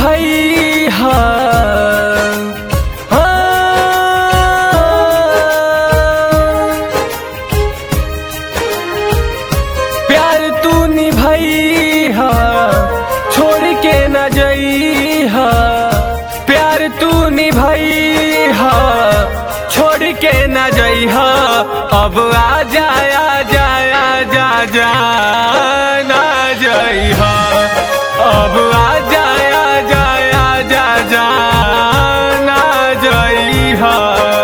निभाई हा प्यार तू निभाई हा छोड़ के न जई हा प्यार तू निभाई हा छोड़ के न जई हा अब आ जाया जाया जा जा ना जई हा अब आ जाया जाया जा जा ना जई हा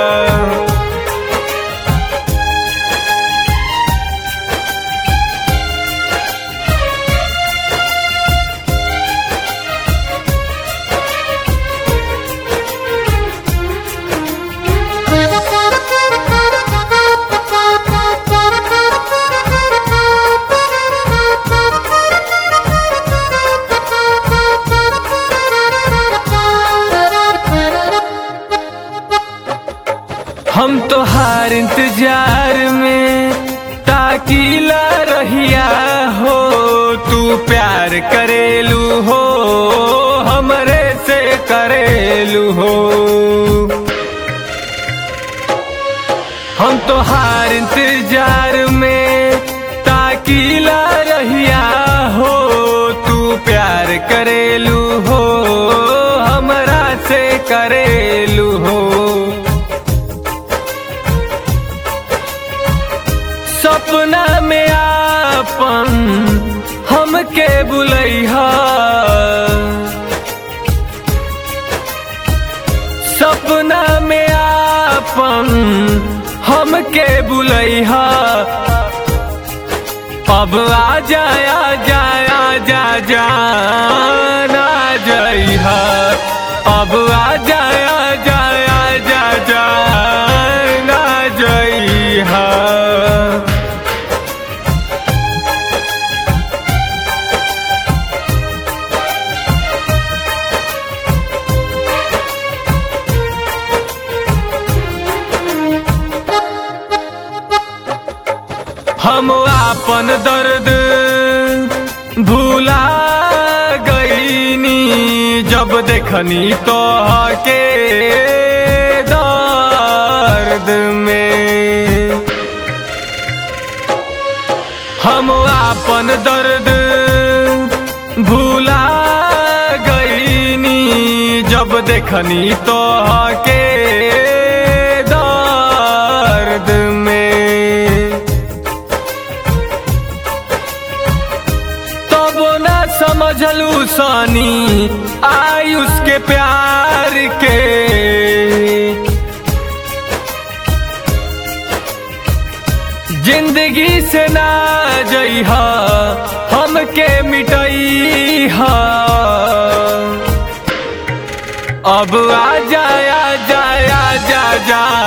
हम तो हार इंतजार में ताकीला रहिया हो तू प्यार करेलू हो हमरे से करेलू हो हम तो हार इंतजार में ताकीला रहिया हो तू प्यार करेलू हो हमरा से करेलू हो सपना में आपन हमके बुलैहा सपना में आपन हमके बुलैहा अब आ जाया जाया जा जा ना जइहा अब आ जाया जाया जा जा ना जइहा हम आपन दर्द भूला गईनी जब देखनी तो के दर्द में हम आपन दर्द भूला गईनी जब देखनी तो के दर्द में तब न समझलू सानी आयुष के प्यार के जिंदगी से ना जइहा हमके मिटइहा अब आ जाया जाया जा जा